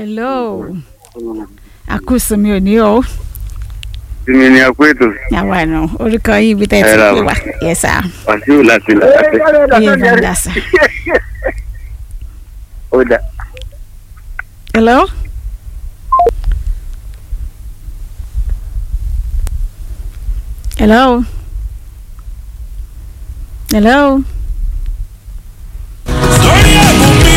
hello àkúsùn mi ò ní o Tìmí ni a kó ètò àwa nù orúkọ yìí ibi tẹ́ ẹ ti Ẹ ra pè wa. wá yes sir Wàsíù láti làkàtẹ́. iye bá dà sí. Ó dà. hello. hello. hello. lórí ẹ̀bùn mi.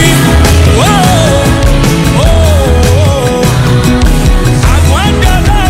àgbọn dọ́là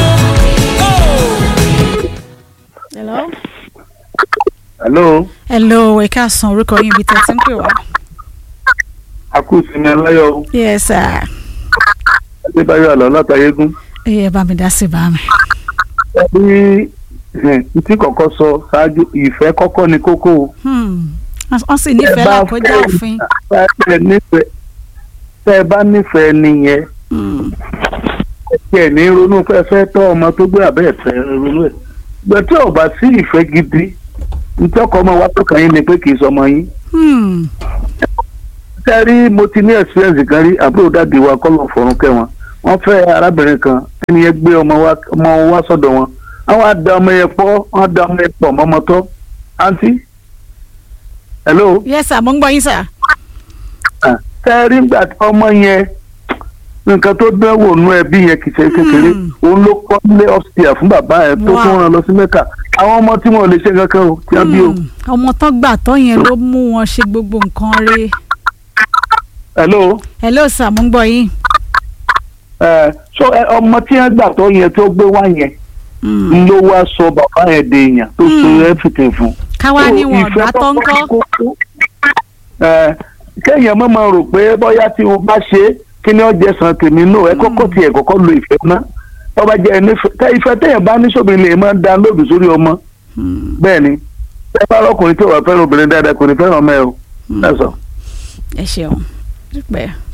mọ́. hello. Hello, hello ẹ káàsán orúkọ yìí ibi tẹ́ ẹ ti ń pè wá. a kú sinmi aláyọ̀ yes sir. Adébáyọ̀ Àlọ́ látàyégún. iye bá mi dá sí bá mi. Bí tí kọ̀kọ́ sọ ṣáájú ìfẹ́ kọ́kọ́ ni kókó o. Hmm. wọ́n sì nífẹ̀ẹ́ lákọjá òfin. Tẹ́ ẹ nífẹ̀ẹ́ tẹ́ ẹ bá nífẹ̀ẹ́ nìyẹn. Hmm. Ẹ ní ronú fẹ́fẹ́ tọ́ ọmọ tó gbé àbẹ́ ẹ̀fẹ́ ronú ẹ̀. Gbẹ tí ò bá sí ìfẹ́ gidi, ntí ọkọ ọmọ wa tó kàn yín ni pé kì í sọmọ yín. Hmm. Kẹ́rí mo ti ní experience kan rí àbúrò dáàdi wa kọ́ lọ́n fọ̀run kẹ́ wọn. Wọ́n fẹ́ arábìnrin kan ẹni yẹn gbé ọmọ wa ọmọ wọn wá sọ́dọ̀ wọn. Àwọn á da ọmọ yẹn pọ̀ wọ́n á da ọmọ yẹn pọ̀ mọ́mọ́ tọ́. Àǹtí. Hello. yes sir mo ń gbọ́ yín sir. Kẹ́rí gbà ọmọ yẹn nǹkan tó dánwò nú ẹbí yẹn kìí ṣe kékeré Hmm. òun ló kọ́ nílé upstairs fún bàbá ẹ̀ tó Wow. tún rán lọ sí mẹ́kà àwọn ọmọ tí wọn ò lè ṣe kankan o tí wọ́n bí o. Hmm. ọmọ tó gbà tó yẹn ló mú wọn ṣe gbogbo nǹkan rẹ̀. hello hello sir mo ń gbọ́ yín. ẹ so ẹ, ọmọ tí wọ́n gbà tó yẹn tó gbé wá yẹn Hmm. ló wá sọ bàbá yẹn de èèyàn tó so Hmm. everything fún. káwá So, ní wọn ìfẹ́ ọ̀gbá tó ń kọ́kọ́ kọ́. ní kókó. Ẹ, kéèyàn má máa rò pé bóyá tí o bá ṣe é, kí ni ọjọ́ san tèmi náà ẹ kọ́kọ́ tiẹ̀ kọ́kọ́ lo ìfẹ́ náà ọba jẹ́ ẹni fẹ́ ìfẹ́ téèyàn bá ní sóbìnrin lè máa dá lóòdù sórí ọmọ Hmm. bẹ́ẹ̀ ni ẹ bá lọkùnrin tí ò bá fẹ́ràn obìnrin dáadáa kò ní fẹ́ràn ọmọ ẹ o. Hmm. That's all. ẹ ṣeun dúpẹ́.